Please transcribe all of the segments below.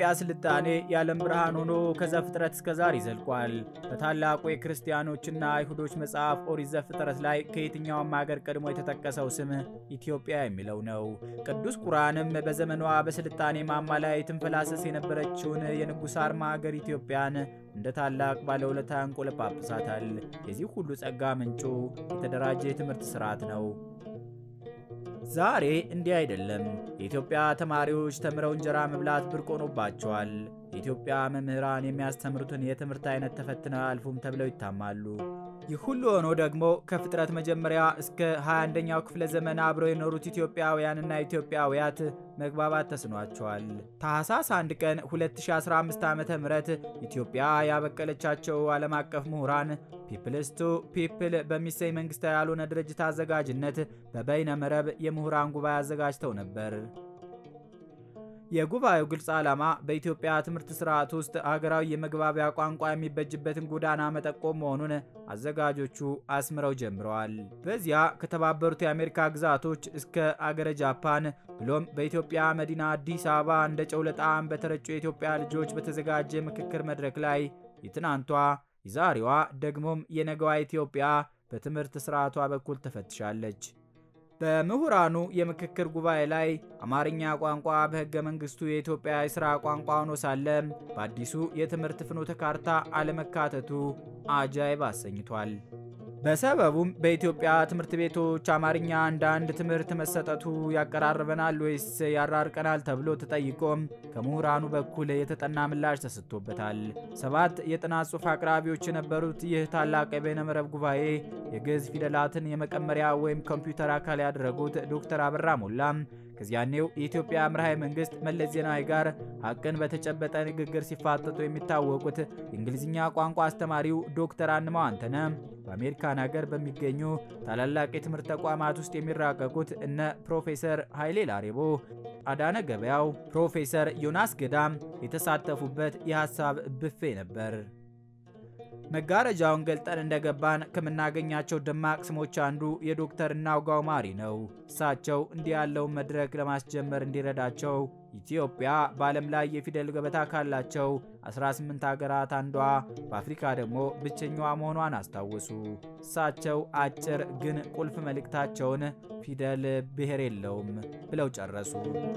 የኢትዮጵያ ስልጣኔ የዓለም ብርሃን ሆኖ ከዘፍጥረት እስከ ዛሬ ይዘልቋል። በታላቁ የክርስቲያኖችና አይሁዶች መጽሐፍ ኦሪት ዘፍጥረት ላይ ከየትኛውም ሀገር ቀድሞ የተጠቀሰው ስም ኢትዮጵያ የሚለው ነው። ቅዱስ ቁርአንም በዘመኗ በስልጣኔ ማማ ላይ ትንፈላሰስ የነበረችውን የንጉሥ አርማ ሀገር ኢትዮጵያን እንደ ታላቅ ባለውለታ ያንቆለጳጵሳታል። የዚህ ሁሉ ጸጋ ምንጩ የተደራጀ የትምህርት ስርዓት ነው። ዛሬ እንዲህ አይደለም። የኢትዮጵያ ተማሪዎች ተምረው እንጀራ መብላት ብርቅ ሆኖባቸዋል። የኢትዮጵያ መምህራን የሚያስተምሩትን የትምህርት አይነት ተፈትነው አያልፉም ተብለው ይታማሉ። ይህ ሁሉ ሆኖ ደግሞ ከፍጥረት መጀመሪያ እስከ 21ኛው ክፍለ ዘመን አብረው የኖሩት ኢትዮጵያውያንና ኢትዮጵያውያት መግባባት ተስኗቸዋል። ታህሳስ 1 ቀን 2015 ዓ ም ኢትዮጵያ ያበቀለቻቸው ዓለም አቀፍ ምሁራን ፒፕልስ ቱ ፒፕል በሚሰኝ መንግስታዊ ያልሆነ ድርጅት አዘጋጅነት በበይነ መረብ የምሁራን ጉባኤ አዘጋጅተው ነበር። የጉባኤው ግልጽ ዓላማ በኢትዮጵያ ትምህርት ስርዓት ውስጥ ሀገራዊ የመግባቢያ ቋንቋ የሚበጅበትን ጎዳና መጠቆም መሆኑን አዘጋጆቹ አስምረው ጀምረዋል። በዚያ ከተባበሩት የአሜሪካ ግዛቶች እስከ አገረ ጃፓን ብሎም በኢትዮጵያ መዲና አዲስ አበባ እንደ ጨው ለጣዕም በተረጩ የኢትዮጵያ ልጆች በተዘጋጀ ምክክር መድረክ ላይ የትናንቷ የዛሬዋ ደግሞም የነገዋ ኢትዮጵያ በትምህርት ስርዓቷ በኩል ተፈትሻለች። በምሁራኑ የምክክር ጉባኤ ላይ አማርኛ ቋንቋ በሕገ መንግስቱ የኢትዮጵያ የሥራ ቋንቋ ሆኖ ሳለ በአዲሱ የትምህርት ፍኖተ ካርታ አለመካተቱ አጃይብ አሰኝቷል። በሰበቡም በኢትዮጵያ ትምህርት ቤቶች አማርኛ እንደ አንድ ትምህርት መሰጠቱ ያቀራርበናል ወይስ ያራርቀናል ተብሎ ተጠይቆም ከምሁራኑ በኩል የተጠና ምላሽ ተሰጥቶበታል። ሰባት የጥናት ጽሑፍ አቅራቢዎች የነበሩት ይህ ታላቅ የበይነመረብ ጉባኤ የግዕዝ ፊደላትን የመቀመሪያ ወይም ኮምፒውተር አካል ያደረጉት ዶክተር አበራ ሞላም ከዚያኔው የኢትዮጵያ መራሄ መንግስት መለስ ዜናዊ ጋር ሀቅን በተጨበጠ ንግግር ሲፋጠጡ የሚታወቁት የእንግሊዝኛ ቋንቋ አስተማሪው ዶክተር አንማው አንተነ በአሜሪካን ሀገር በሚገኙ ታላላቅ የትምህርት ተቋማት ውስጥ የሚራቀቁት እነ ፕሮፌሰር ኃይሌ ላሬቦ፣ አዳነ ገበያው፣ ፕሮፌሰር ዮናስ ገዳም የተሳተፉበት የሀሳብ ብፌ ነበር። መጋረጃውን ገልጠን እንደገባን ከምናገኛቸው ደማቅ ስሞች አንዱ የዶክተር እናውጋው ማሪ ነው። እሳቸው እንዲህ ያለውን መድረክ ለማስጀመር እንዲረዳቸው ኢትዮጵያ በዓለም ላይ የፊደል ገበታ ካላቸው 18 ሀገራት አንዷ በአፍሪካ ደግሞ ብቸኛዋ መሆኗን አስታወሱ። እሳቸው አጭር ግን ቁልፍ መልእክታቸውን ፊደል ብሔር የለውም ብለው ጨረሱ።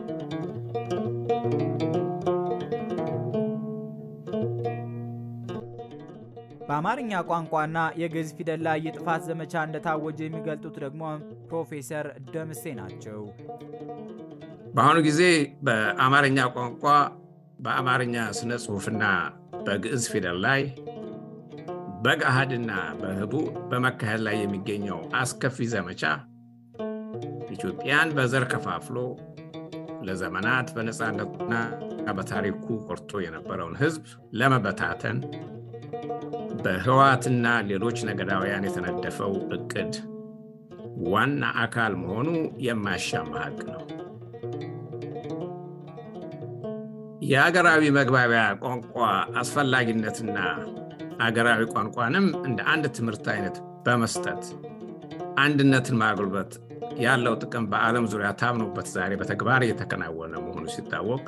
በአማርኛ ቋንቋና የግዕዝ ፊደል ላይ የጥፋት ዘመቻ እንደታወጀ የሚገልጡት ደግሞ ፕሮፌሰር ደምሴ ናቸው። በአሁኑ ጊዜ በአማርኛ ቋንቋ በአማርኛ ስነ ጽሑፍና በግዕዝ ፊደል ላይ በገሃድና በህቡ በመካሄድ ላይ የሚገኘው አስከፊ ዘመቻ ኢትዮጵያን በዘር ከፋፍሎ ለዘመናት በነፃነቱና በታሪኩ ቆርጦ የነበረውን ሕዝብ ለመበታተን በህወሓትና ሌሎች ነገዳውያን የተነደፈው እቅድ ዋና አካል መሆኑ የማያሻማ ሀቅ ነው። የአገራዊ መግባቢያ ቋንቋ አስፈላጊነትና አገራዊ ቋንቋንም እንደ አንድ ትምህርት አይነት በመስጠት አንድነትን ማጉልበት ያለው ጥቅም በዓለም ዙሪያ ታምኖበት ዛሬ በተግባር እየተከናወነ መሆኑ ሲታወቅ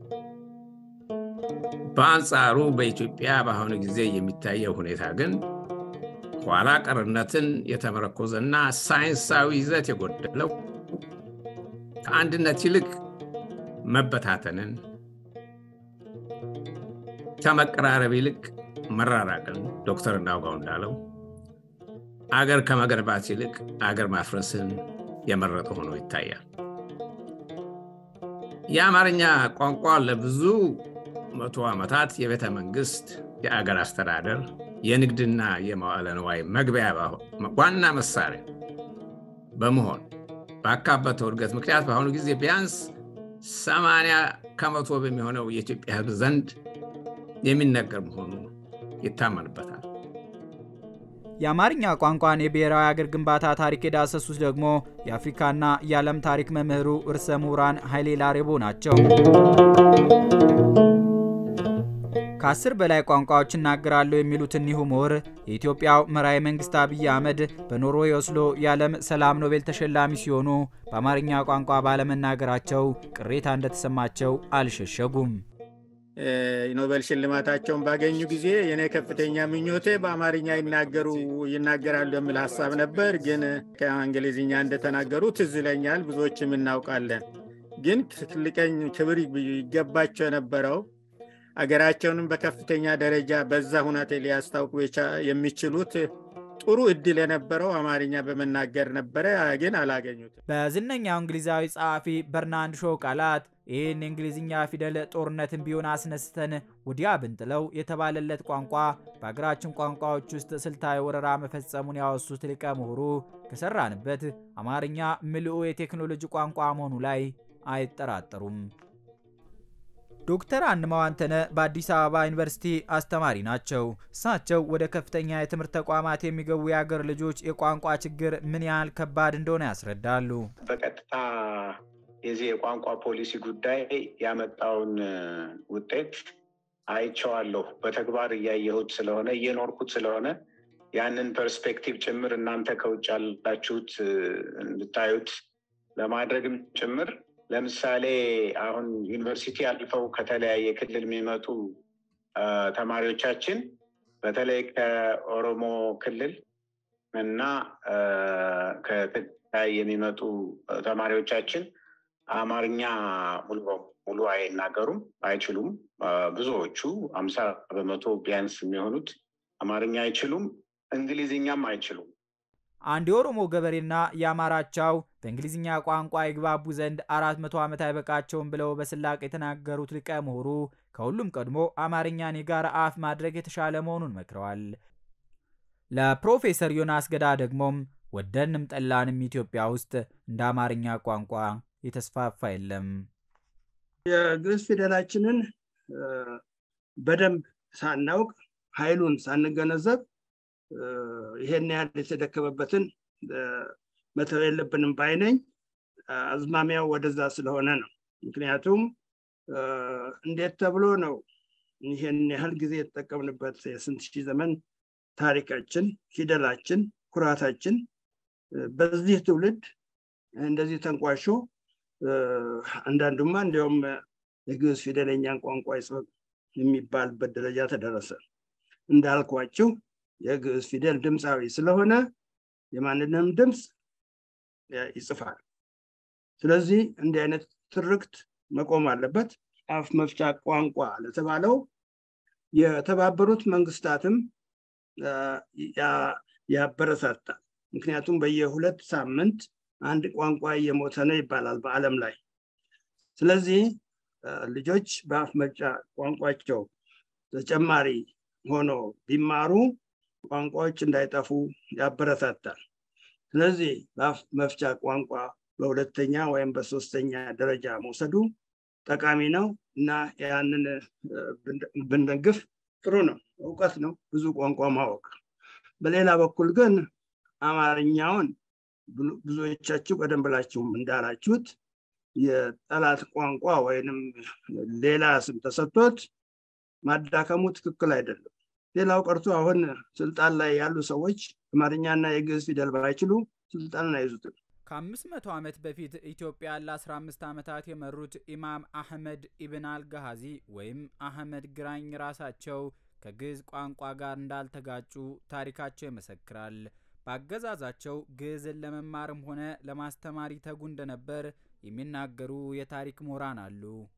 በአንጻሩ በኢትዮጵያ በአሁኑ ጊዜ የሚታየው ሁኔታ ግን ኋላ ቀርነትን የተመረኮዘና ሳይንሳዊ ይዘት የጎደለው ከአንድነት ይልቅ መበታተንን፣ ከመቀራረብ ይልቅ መራራቅን ዶክተር እናውጋው እንዳለው አገር ከመገንባት ይልቅ አገር ማፍረስን የመረጠ ሆኖ ይታያል። የአማርኛ ቋንቋ ለብዙ መቶ ዓመታት የቤተ መንግስት፣ የአገር አስተዳደር፣ የንግድና የመዋዕለ ንዋይ መግቢያ ዋና መሳሪያ በመሆን ባካበተው እድገት ምክንያት በአሁኑ ጊዜ ቢያንስ ሰማንያ ከመቶ በሚሆነው የኢትዮጵያ ሕዝብ ዘንድ የሚነገር መሆኑ ይታመንበታል። የአማርኛ ቋንቋን የብሔራዊ አገር ግንባታ ታሪክ የዳሰሱት ደግሞ የአፍሪካና የዓለም ታሪክ መምህሩ ርዕሰ ምሁራን ኃይሌ ላሬቦ ናቸው። ከአስር በላይ ቋንቋዎች እናገራለሁ የሚሉት እኒሁ ምሁር የኢትዮጵያው መራሄ መንግስት አብይ አህመድ በኖርዌይ ኦስሎ የዓለም ሰላም ኖቤል ተሸላሚ ሲሆኑ በአማርኛ ቋንቋ ባለመናገራቸው ቅሬታ እንደተሰማቸው አልሸሸጉም። ኖቤል ሽልማታቸውን ባገኙ ጊዜ የኔ ከፍተኛ ምኞቴ በአማርኛ ይናገሩ ይናገራሉ የሚል ሀሳብ ነበር። ግን ከእንግሊዝኛ እንደተናገሩ ትዝ ይለኛል። ብዙዎችም እናውቃለን። ግን ትልቀኝ ክብር ይገባቸው የነበረው አገራቸውንም በከፍተኛ ደረጃ በዛ ሁናቴ ሊያስታውቁ የሚችሉት ጥሩ እድል የነበረው አማርኛ በመናገር ነበረ፣ ግን አላገኙትም። በዝነኛው እንግሊዛዊ ጸሐፊ በርናንድ ሾው ቃላት ይህን የእንግሊዝኛ ፊደል ጦርነትን ቢሆን አስነስተን ወዲያ ብንጥለው የተባለለት ቋንቋ በሀገራችን ቋንቋዎች ውስጥ ስልታዊ ወረራ መፈጸሙን ያወሱት ሊቀ ምሁሩ ከሰራንበት አማርኛ ምልኡ የቴክኖሎጂ ቋንቋ መሆኑ ላይ አይጠራጠሩም። ዶክተር አንማው አንተነ በአዲስ አበባ ዩኒቨርሲቲ አስተማሪ ናቸው። እሳቸው ወደ ከፍተኛ የትምህርት ተቋማት የሚገቡ የአገር ልጆች የቋንቋ ችግር ምን ያህል ከባድ እንደሆነ ያስረዳሉ። በቀጥታ የዚህ የቋንቋ ፖሊሲ ጉዳይ ያመጣውን ውጤት አይቼዋለሁ። በተግባር እያየሁት ስለሆነ እየኖርኩት ስለሆነ ያንን ፐርስፔክቲቭ ጭምር እናንተ ከውጭ ያላችሁት እንድታዩት ለማድረግም ጭምር ለምሳሌ አሁን ዩኒቨርሲቲ አልፈው ከተለያየ ክልል የሚመጡ ተማሪዎቻችን በተለይ ከኦሮሞ ክልል እና ከትግራይ የሚመጡ ተማሪዎቻችን አማርኛ ሙሉ በሙሉ አይናገሩም፣ አይችሉም። ብዙዎቹ አምሳ በመቶ ቢያንስ የሚሆኑት አማርኛ አይችሉም፣ እንግሊዝኛም አይችሉም። አንድ የኦሮሞ ገበሬና የአማራቻው በእንግሊዝኛ ቋንቋ ይግባቡ ዘንድ አራት መቶ ዓመት አይበቃቸውም ብለው በስላቅ የተናገሩት ሊቀ ምሁሩ ከሁሉም ቀድሞ አማርኛን የጋራ አፍ ማድረግ የተሻለ መሆኑን መክረዋል። ለፕሮፌሰር ዮናስ ገዳ ደግሞም ወደንም ጠላንም ኢትዮጵያ ውስጥ እንደ አማርኛ ቋንቋ የተስፋፋ የለም። የግዕዝ ፊደላችንን በደንብ ሳናውቅ ኃይሉን ሳንገነዘብ ይሄን ያህል የተደከመበትን መተው የለብንም ባይነኝ። አዝማሚያው ወደዛ ስለሆነ ነው። ምክንያቱም እንዴት ተብሎ ነው ይሄን ያህል ጊዜ የተጠቀምንበት የስንት ሺህ ዘመን ታሪካችን፣ ፊደላችን፣ ኩራታችን በዚህ ትውልድ እንደዚህ ተንቋሾ አንዳንዱማ እንዲያውም የግዕዝ ፊደለኛን ቋንቋ ይጽፍ የሚባልበት ደረጃ ተደረሰ። እንዳልኳችሁ የግዕዝ ፊደል ድምፃዊ ስለሆነ የማንንም ድምፅ ይጽፋል። ስለዚህ እንዲህ አይነት ትርክት መቆም አለበት። አፍ መፍቻ ቋንቋ ለተባለው የተባበሩት መንግስታትም ያበረታታል። ምክንያቱም በየሁለት ሳምንት አንድ ቋንቋ እየሞተ ነው ይባላል በዓለም ላይ። ስለዚህ ልጆች በአፍ መፍቻ ቋንቋቸው ተጨማሪ ሆኖ ቢማሩ ቋንቋዎች እንዳይጠፉ ያበረታታል። ስለዚህ በአፍ መፍቻ ቋንቋ በሁለተኛ ወይም በሶስተኛ ደረጃ መውሰዱ ጠቃሚ ነው እና ያንን ብንደግፍ ጥሩ ነው። እውቀት ነው ብዙ ቋንቋ ማወቅ። በሌላ በኩል ግን አማርኛውን ብዙዎቻችሁ ቀደም ብላችሁም እንዳላችሁት የጠላት ቋንቋ ወይንም ሌላ ስም ተሰጥቶት ማዳከሙ ትክክል አይደለም። ሌላው ቀርቶ አሁን ስልጣን ላይ ያሉ ሰዎች አማርኛና የግዕዝ ፊደል ባይችሉ ስልጣንን አይዙትም። ከአምስት መቶ ዓመት በፊት ኢትዮጵያ ለ15 ዓመታት የመሩት ኢማም አህመድ ኢብን አልጋሃዚ ወይም አህመድ ግራኝ ራሳቸው ከግዕዝ ቋንቋ ጋር እንዳልተጋጩ ታሪካቸው ይመሰክራል። በአገዛዛቸው ግዕዝን ለመማርም ሆነ ለማስተማር ይተጉ እንደነበር የሚናገሩ የታሪክ ምሁራን አሉ።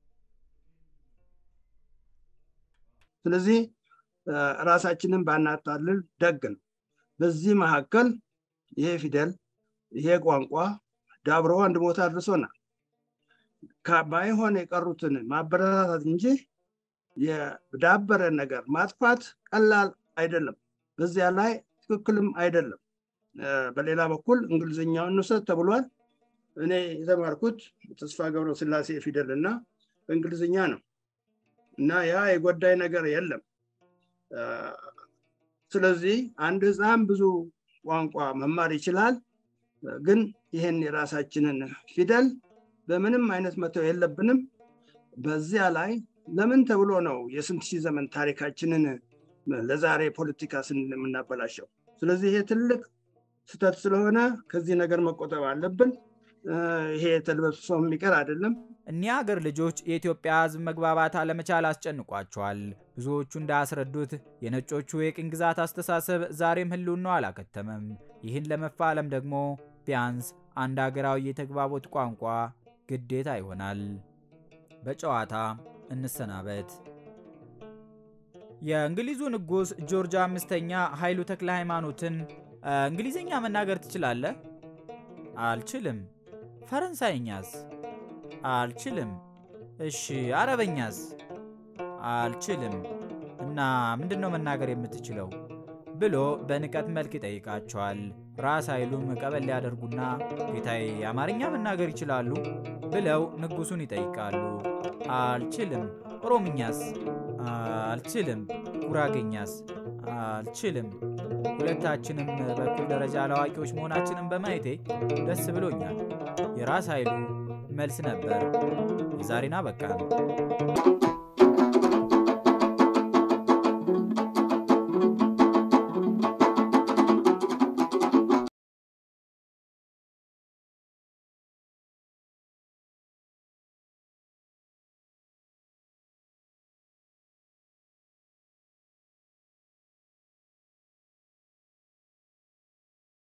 ስለዚህ ራሳችንን ባናታልል ደግ ነው። በዚህ መካከል ይሄ ፊደል ይሄ ቋንቋ ዳብሮ አንድ ቦታ አድርሶናል። ባይሆን የቀሩትን ማበረታታት እንጂ የዳበረ ነገር ማጥፋት ቀላል አይደለም። በዚያ ላይ ትክክልም አይደለም። በሌላ በኩል እንግሊዝኛውን እንውሰድ ተብሏል። እኔ የተማርኩት ተስፋ ገብረ ስላሴ ፊደል እና በእንግሊዝኛ ነው እና ያ የጎዳይ ነገር የለም። ስለዚህ አንድ ህፃን ብዙ ቋንቋ መማር ይችላል። ግን ይህን የራሳችንን ፊደል በምንም አይነት መተው የለብንም። በዚያ ላይ ለምን ተብሎ ነው የስንት ሺህ ዘመን ታሪካችንን ለዛሬ ፖለቲካ ስንል የምናበላሸው? ስለዚህ ይሄ ትልቅ ስህተት ስለሆነ ከዚህ ነገር መቆጠብ አለብን። ይሄ ተልበስብሶ የሚቀር አይደለም። እኒህ አገር ልጆች የኢትዮጵያ ሕዝብ መግባባት አለመቻል አስጨንቋቸዋል። ብዙዎቹ እንዳያስረዱት የነጮቹ የቅኝ ግዛት አስተሳሰብ ዛሬም ህልውናው አላከተመም። ይህን ለመፋለም ደግሞ ቢያንስ አንድ አገራዊ የተግባቦት ቋንቋ ግዴታ ይሆናል። በጨዋታ እንሰናበት። የእንግሊዙ ንጉሥ ጆርጅ አምስተኛ ኃይሉ ተክለ ሃይማኖትን እንግሊዝኛ መናገር ትችላለህ? አልችልም። ፈረንሳይኛስ? አልችልም። እሺ አረበኛስ? አልችልም። እና ምንድን ነው መናገር የምትችለው? ብሎ በንቀት መልክ ይጠይቃቸዋል። ራስ ኃይሉም ቀበል ሊያደርጉና ጌታዬ አማርኛ መናገር ይችላሉ? ብለው ንጉሱን ይጠይቃሉ። አልችልም። ኦሮምኛስ? አልችልም። ጉራጌኛስ? አልችልም። ሁለታችንም በኩል ደረጃ ለአዋቂዎች መሆናችንን በማየቴ ደስ ብሎኛል። የራስ ኃይሉ መልስ ነበር። የዛሬን አበቃን።